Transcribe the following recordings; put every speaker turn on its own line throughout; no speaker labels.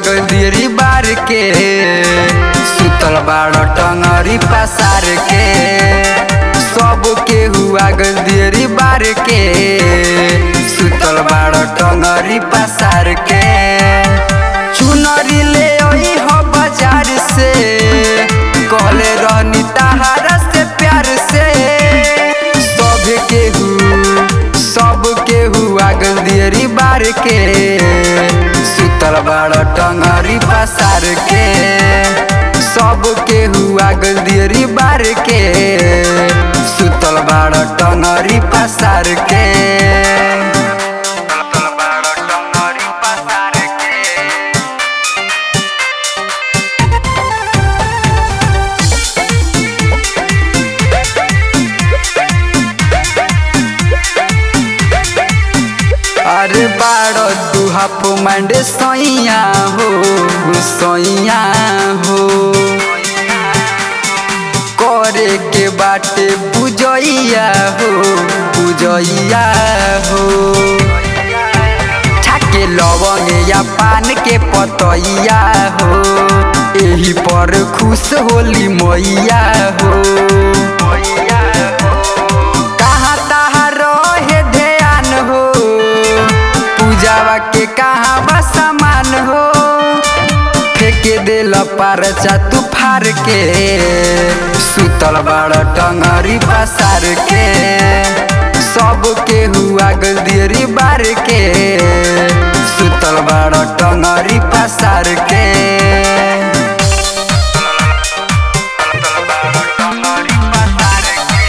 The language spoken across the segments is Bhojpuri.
गदियरी बार के सुतल बाड़ टंगरी पसार के सब के हुआ गदियरी बार के सुतल बाड़ टंगरी पसार के चुनरी ले आई हो बाजार से कहले रहनी तहारा से प्यार से सब केहू सब केहू आगल दियरी बार के सुतल बाड़ टंगरी पसार के सब केहू आगल दियरी बार के सुतल बाड़ टंगरी पसार के सुतल बाड़ टंगरी पसार के अरे बाड़ो तू हाफ मांड सैया हो सैया हो करे के बाटे बुझैया हो बुझैया हो छाके लवंग या पान के पतैया हो एही पर खुश होली मैया हो कहाँ तहाँ रहे ध्यान हो पूजावा के कहाँ बा सामान हो फेंके देल पारचा तू फार के सुतल बाड़ टंगरी पसार के सब के हुआ गलदियरी बार के सुतल बाड़ टंगरी पसार के टंगरी पसार के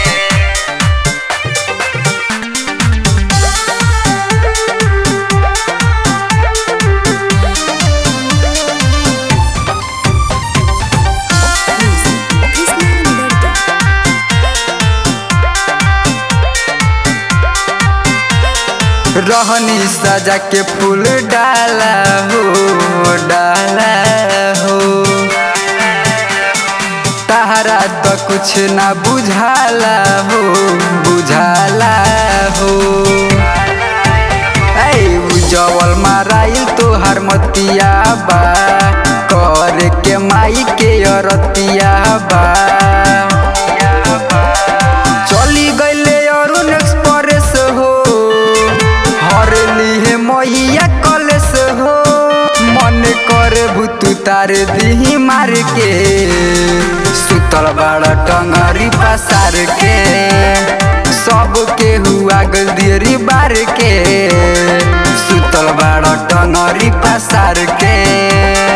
Krishna Nirta.
रहनी सजा के फूल डाला हो डाला हो तहरा तो कुछ ना बुझाला हो बुझाला हो ऐ उजवल माराइल तोहर मतिया बा कर के माई के अरतिया बा चली गईले अरुण एक्सप्रेस हो हर लिहे मैया कलेस हो मन करे भूतू तार दिही मार के सुतल बाड़ा टंगरी पसार के सब के हुआ गलदियरी बार के सुतल बाड़ा टंगरी पसार के